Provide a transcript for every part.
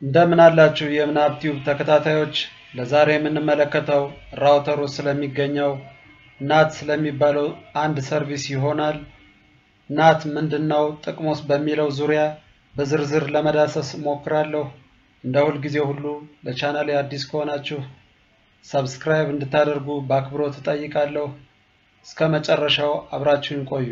እንደምን አላችሁ የምናብ ቲዩብ ተከታታዮች ለዛሬ የምንመለከተው ራውተር ውስጥ ስለሚገኘው ናት ስለሚባለው አንድ ሰርቪስ ይሆናል። ናት ምንድን ነው ጥቅሙስ በሚለው ዙሪያ በዝርዝር ለመዳሰስ እሞክራለሁ። እንደ ሁልጊዜ ሁሉ ለቻናሌ አዲስ ከሆናችሁ ሰብስክራይብ እንድታደርጉ በአክብሮት እጠይቃለሁ። እስከ መጨረሻው አብራችሁን ቆዩ።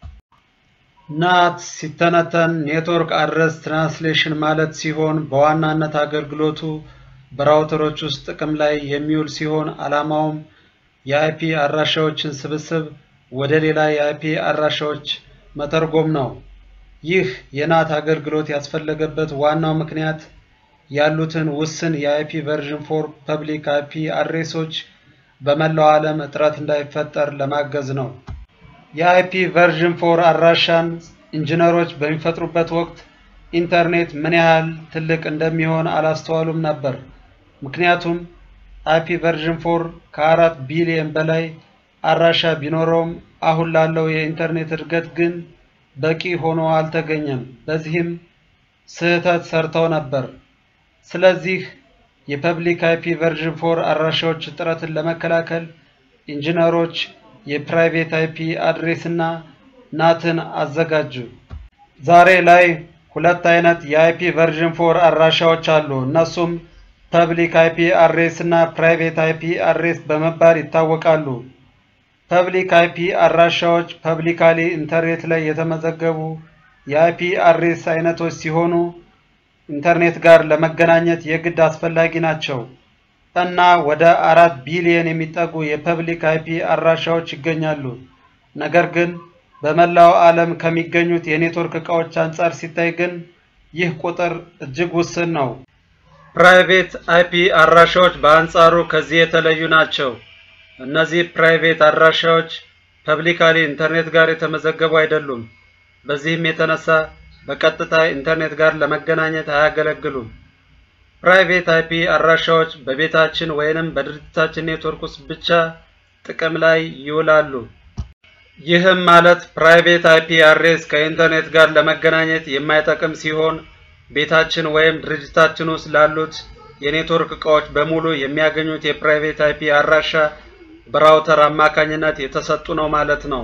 ናት ሲተነተን ኔትወርክ አድረስ ትራንስሌሽን ማለት ሲሆን በዋናነት አገልግሎቱ በራውተሮች ውስጥ ጥቅም ላይ የሚውል ሲሆን ዓላማውም የአይፒ አድራሻዎችን ስብስብ ወደ ሌላ የአይፒ አድራሻዎች መተርጎም ነው። ይህ የናት አገልግሎት ያስፈለገበት ዋናው ምክንያት ያሉትን ውስን የአይፒ ቨርዥን ፎር ፐብሊክ አይፒ አድሬሶች በመላው ዓለም እጥረት እንዳይፈጠር ለማገዝ ነው። የአይፒ ቨርዥን ፎር አድራሻን ኢንጂነሮች በሚፈጥሩበት ወቅት ኢንተርኔት ምን ያህል ትልቅ እንደሚሆን አላስተዋሉም ነበር። ምክንያቱም አይፒ ቨርዥን ፎር ከአራት ቢሊየን በላይ አድራሻ ቢኖረውም አሁን ላለው የኢንተርኔት እድገት ግን በቂ ሆኖ አልተገኘም። በዚህም ስህተት ሰርተው ነበር። ስለዚህ የፐብሊክ አይፒ ቨርዥን ፎር አድራሻዎች እጥረትን ለመከላከል ኢንጂነሮች የፕራይቬት አይፒ አድሬስ እና ናትን አዘጋጁ። ዛሬ ላይ ሁለት አይነት የአይፒ ቨርዥን ፎር አድራሻዎች አሉ። እነሱም ፐብሊክ አይፒ አድሬስ እና ፕራይቬት አይፒ አድሬስ በመባል ይታወቃሉ። ፐብሊክ አይፒ አድራሻዎች ፐብሊካሊ ኢንተርኔት ላይ የተመዘገቡ የአይፒ አድሬስ አይነቶች ሲሆኑ ኢንተርኔት ጋር ለመገናኘት የግድ አስፈላጊ ናቸው እና ወደ አራት ቢሊየን የሚጠጉ የፐብሊክ አይፒ አድራሻዎች ይገኛሉ። ነገር ግን በመላው ዓለም ከሚገኙት የኔትወርክ ዕቃዎች አንጻር ሲታይ ግን ይህ ቁጥር እጅግ ውስን ነው። ፕራይቬት አይፒ አድራሻዎች በአንጻሩ ከዚህ የተለዩ ናቸው። እነዚህ ፕራይቬት አድራሻዎች ፐብሊካሊ ኢንተርኔት ጋር የተመዘገቡ አይደሉም። በዚህም የተነሳ በቀጥታ ኢንተርኔት ጋር ለመገናኘት አያገለግሉም። ፕራይቬት አይፒ አድራሻዎች በቤታችን ወይንም በድርጅታችን ኔትወርክ ውስጥ ብቻ ጥቅም ላይ ይውላሉ። ይህም ማለት ፕራይቬት አይፒ አድሬስ ከኢንተርኔት ጋር ለመገናኘት የማይጠቅም ሲሆን ቤታችን ወይም ድርጅታችን ውስጥ ላሉት የኔትወርክ ዕቃዎች በሙሉ የሚያገኙት የፕራይቬት አይፒ አድራሻ በራውተር አማካኝነት የተሰጡ ነው ማለት ነው።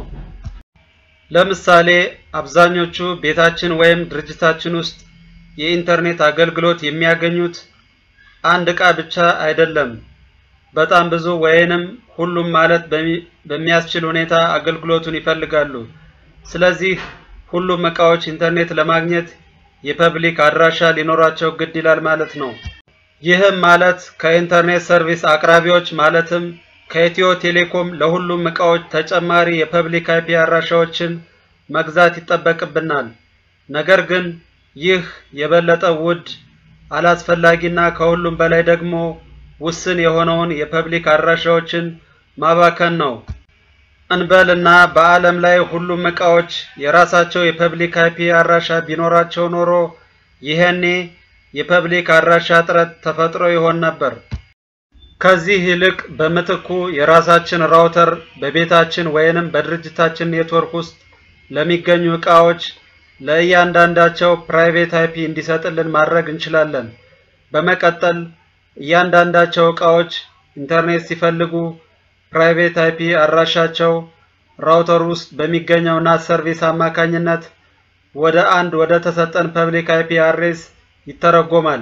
ለምሳሌ አብዛኞቹ ቤታችን ወይም ድርጅታችን ውስጥ የኢንተርኔት አገልግሎት የሚያገኙት አንድ ዕቃ ብቻ አይደለም፣ በጣም ብዙ ወይንም ሁሉም ማለት በሚያስችል ሁኔታ አገልግሎቱን ይፈልጋሉ። ስለዚህ ሁሉም ዕቃዎች ኢንተርኔት ለማግኘት የፐብሊክ አድራሻ ሊኖራቸው ግድ ይላል ማለት ነው። ይህም ማለት ከኢንተርኔት ሰርቪስ አቅራቢዎች ማለትም ከኢትዮ ቴሌኮም ለሁሉም ዕቃዎች ተጨማሪ የፐብሊክ አይፒ አድራሻዎችን መግዛት ይጠበቅብናል። ነገር ግን ይህ የበለጠ ውድ፣ አላስፈላጊና ከሁሉም በላይ ደግሞ ውስን የሆነውን የፐብሊክ አድራሻዎችን ማባከን ነው። እንበልና በዓለም ላይ ሁሉም ዕቃዎች የራሳቸው የፐብሊክ አይፒ አድራሻ ቢኖራቸው ኖሮ ይሄኔ የፐብሊክ አድራሻ እጥረት ተፈጥሮ ይሆን ነበር። ከዚህ ይልቅ በምትኩ የራሳችን ራውተር በቤታችን ወይንም በድርጅታችን ኔትወርክ ውስጥ ለሚገኙ ዕቃዎች ለእያንዳንዳቸው ፕራይቬት አይፒ እንዲሰጥልን ማድረግ እንችላለን። በመቀጠል እያንዳንዳቸው ዕቃዎች ኢንተርኔት ሲፈልጉ ፕራይቬት አይፒ አድራሻቸው ራውተር ውስጥ በሚገኘው ናት ሰርቪስ አማካኝነት ወደ አንድ ወደ ተሰጠን ፐብሊክ አይፒ አድሬስ ይተረጎማል።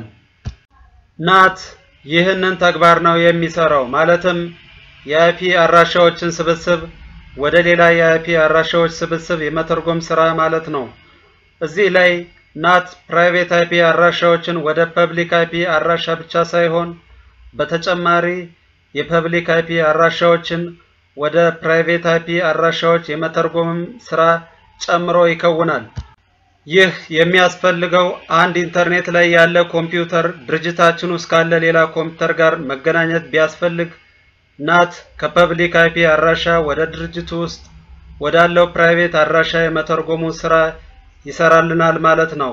ናት ይህንን ተግባር ነው የሚሰራው። ማለትም የአይፒ አድራሻዎችን ስብስብ ወደ ሌላ የአይፒ አድራሻዎች ስብስብ የመተርጎም ስራ ማለት ነው። እዚህ ላይ ናት ፕራይቬት አይፒ አድራሻዎችን ወደ ፐብሊክ አይፒ አድራሻ ብቻ ሳይሆን በተጨማሪ የፐብሊክ አይፒ አድራሻዎችን ወደ ፕራይቬት አይፒ አድራሻዎች የመተርጎምም ስራ ጨምሮ ይከውናል። ይህ የሚያስፈልገው አንድ ኢንተርኔት ላይ ያለ ኮምፒውተር ድርጅታችን ውስጥ ካለ ሌላ ኮምፒውተር ጋር መገናኘት ቢያስፈልግ ናት ከፐብሊክ አይፒ አድራሻ ወደ ድርጅቱ ውስጥ ወዳለው ፕራይቬት አድራሻ የመተርጎሙ ስራ ይሰራልናል ማለት ነው።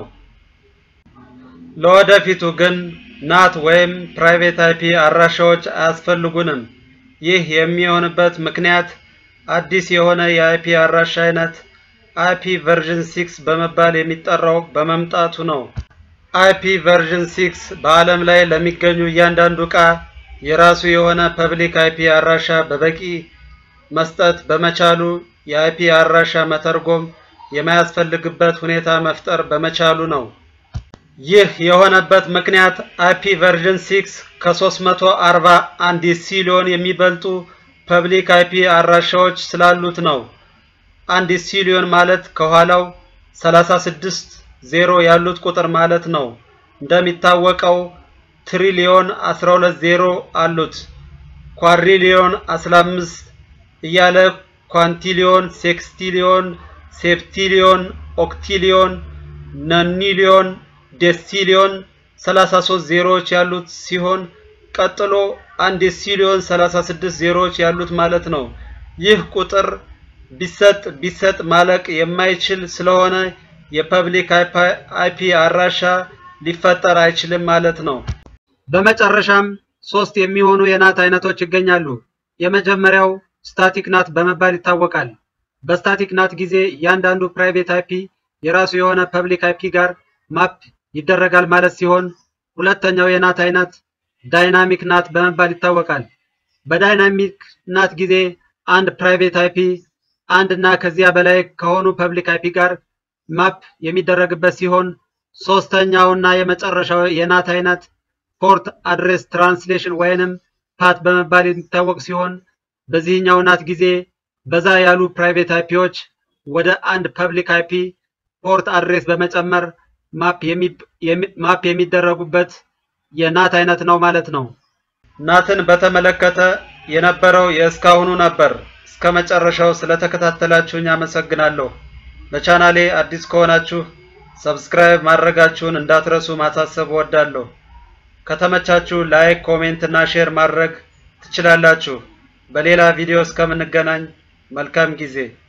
ለወደፊቱ ግን ናት ወይም ፕራይቬት አይፒ አድራሻዎች አያስፈልጉንም። ይህ የሚሆንበት ምክንያት አዲስ የሆነ የአይፒ አድራሻ አይነት አይፒ ቨርዥን ሲክስ በመባል የሚጠራው በመምጣቱ ነው። አይፒ ቨርዥን 6 በዓለም ላይ ለሚገኙ እያንዳንዱ ዕቃ የራሱ የሆነ ፐብሊክ አይፒ አድራሻ በበቂ መስጠት በመቻሉ የአይፒ አድራሻ መተርጎም የማያስፈልግበት ሁኔታ መፍጠር በመቻሉ ነው። ይህ የሆነበት ምክንያት አይፒ ቨርዥን 6 ከ341 ሲሊዮን የሚበልጡ ፐብሊክ አይፒ አድራሻዎች ስላሉት ነው። አንድ ሲሊዮን ማለት ከኋላው 36 ዜሮ ያሉት ቁጥር ማለት ነው። እንደሚታወቀው ትሪሊዮን 12 ዜሮ አሉት። ኳድሪሊዮን 15 እያለ ኳንቲሊዮን፣ ሴክስቲሊዮን፣ ሴፕቲሊዮን፣ ኦክቲሊዮን፣ ነኒሊዮን፣ ዴሲሊዮን 33 ዜሮዎች ያሉት ሲሆን ቀጥሎ አንድ ሲሊዮን 36 ዜሮዎች ያሉት ማለት ነው። ይህ ቁጥር ቢሰጥ ቢሰጥ ማለቅ የማይችል ስለሆነ የፐብሊክ አይፒ አድራሻ ሊፈጠር አይችልም ማለት ነው። በመጨረሻም ሶስት የሚሆኑ የናት አይነቶች ይገኛሉ። የመጀመሪያው ስታቲክ ናት በመባል ይታወቃል። በስታቲክ ናት ጊዜ እያንዳንዱ ፕራይቬት አይፒ የራሱ የሆነ ፐብሊክ አይፒ ጋር ማፕ ይደረጋል ማለት ሲሆን ሁለተኛው የናት አይነት ዳይናሚክ ናት በመባል ይታወቃል። በዳይናሚክ ናት ጊዜ አንድ ፕራይቬት አይፒ አንድ እና ከዚያ በላይ ከሆኑ ፐብሊክ አይፒ ጋር ማፕ የሚደረግበት ሲሆን ሶስተኛው እና የመጨረሻው የናት አይነት ፖርት አድሬስ ትራንስሌሽን ወይንም ፓት በመባል የሚታወቅ ሲሆን በዚህኛው ናት ጊዜ በዛ ያሉ ፕራይቬት አይፒዎች ወደ አንድ ፐብሊክ አይፒ ፖርት አድሬስ በመጨመር ማፕ የሚደረጉበት የናት አይነት ነው ማለት ነው። ናትን በተመለከተ የነበረው የእስካሁኑ ነበር። እስከ መጨረሻው ስለተከታተላችሁኝ አመሰግናለሁ። ለቻናሌ አዲስ ከሆናችሁ ሰብስክራይብ ማድረጋችሁን እንዳትረሱ ማሳሰብ እወዳለሁ። ከተመቻችሁ ላይክ፣ ኮሜንት እና ሼር ማድረግ ትችላላችሁ። በሌላ ቪዲዮ እስከምንገናኝ መልካም ጊዜ